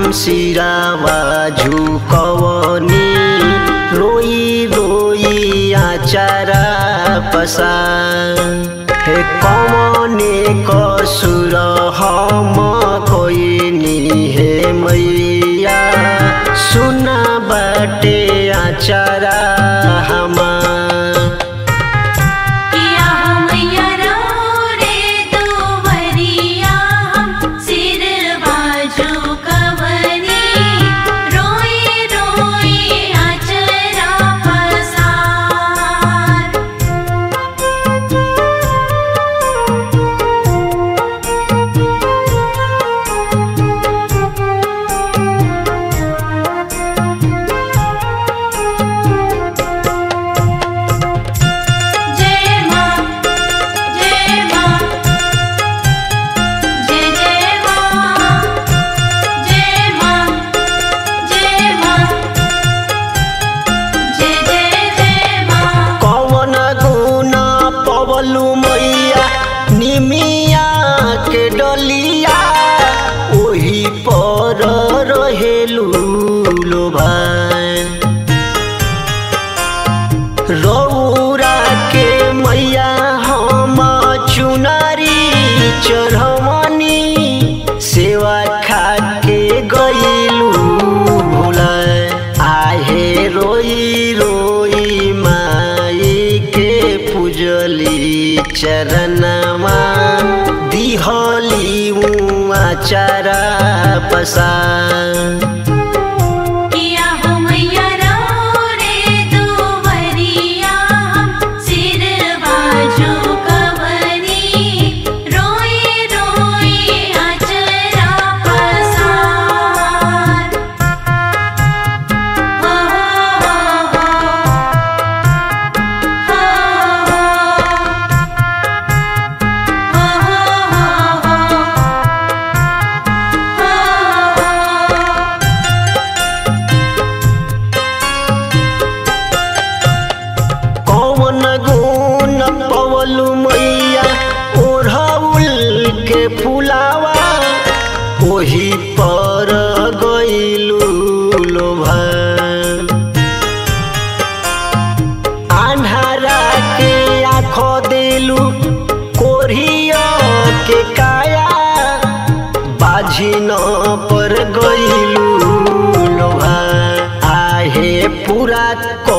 सिरावा झुकवनी रोई रोई आचारा पसा हे कमने कसुर हम कोइनी हे मैया सुना बाटे आचारा हमार किया मैया रे तो वरिया सिर बाजू कवनी रोई रोई अचरा पसार जय मां जय मां जय जय मां जय मां जय मां जय जय जय मां कवन गुण पवलु मैया निमिया के डलिया ओही पर रहेलु लोभा रौरा के मैया हम चुनारी चढ़वनी सेवा खाके गईलू भोला आहे रोई रोई माई के पूजली चरणमा दिहली आचारा पसा किया हो मैया रे तो वरिया सिर बाजू कवनी रोई रोई अचरा पसार हो हो हो हो कौन गुण पवलु मैया ओढ़ौल के फुलावा ओही पर गईलू लोभा आन्हारा के आँख देलू कोरिया के काया बाझिन पर गईलू लोभा आहे पूरा